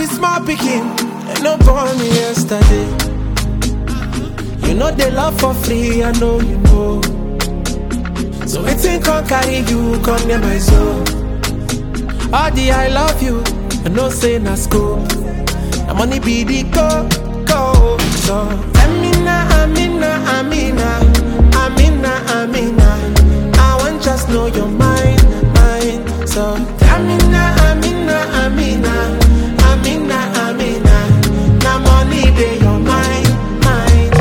be small picking, and no born me yesterday. You know they love for free, I know you know. So waiting can carry you, come near my soul. All the I love you, I know say na school. Na money be the go, go. So Amina, Amina, Amina, Amina, Amina. I want just know your mind, mind. So Amina, Amina, Amina, Amina, Amina. Na money be your mind, mind,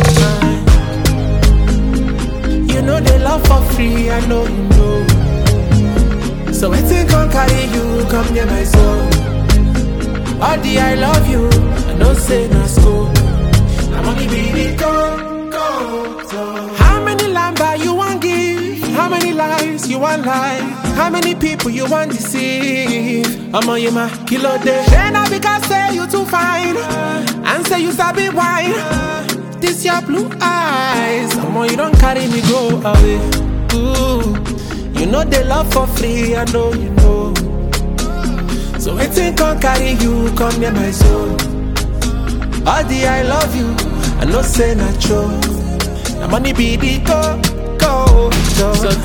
mind. You know they love for free, I know you know. So waiting can carry you, come near my soul. All the I love you, I know say na school. I'm only be go, go, so. How many lamba you want give? How many lies you want lie? How many people you want deceive? I'm on you, my kilo day. Then I because say you too fine, and say you sabi wine. This your blue eyes, I'm on you don't carry me go away. Ooh, you know they love for free, I know you know. So waiting can carry you, come near my soul. All the I love you, I know say na true. Na money be the go, go, go. So